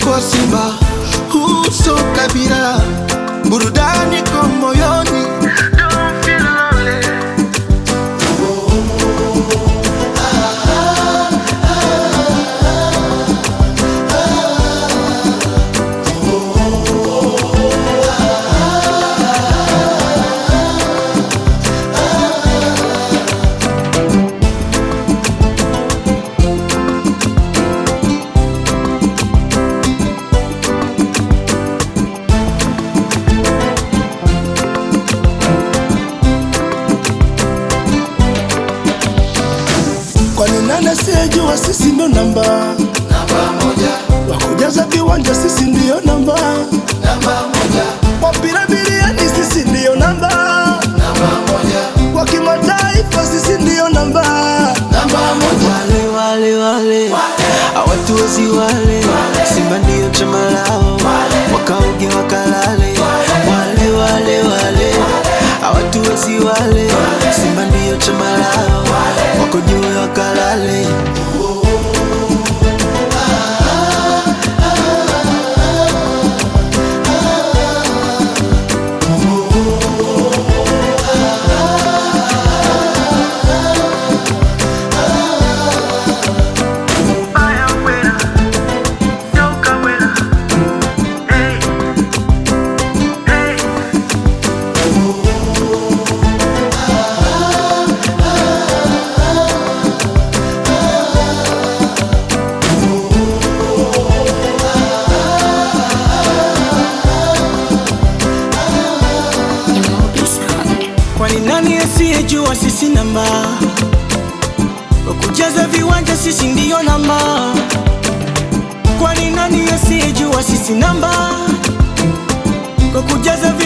kwa Simba, uso kabila, burudani kwa moyoni. Don't feel lonely. Kwani nani asiyejua sisi ndo namba Namba moja, wakujaza viwanja, sisi ndiyo namba namba moja, wapira biliani, sisi ndiyo namba namba moja, wa kimataifa, sisi ndiyo namba namba moja. wale wale wale hawatuwezi wale Simba ndiyo chama lao wakaoge wakalale wale wale wale hawatuwezi wale Simba ndiyo chama lao wakojoe wakalale Kwani nani asiyejua sisi namba kwa kujaza viwanja, sisi ndiyo namba. Kwani nani asiyejua sisi namba kwa kujaza vi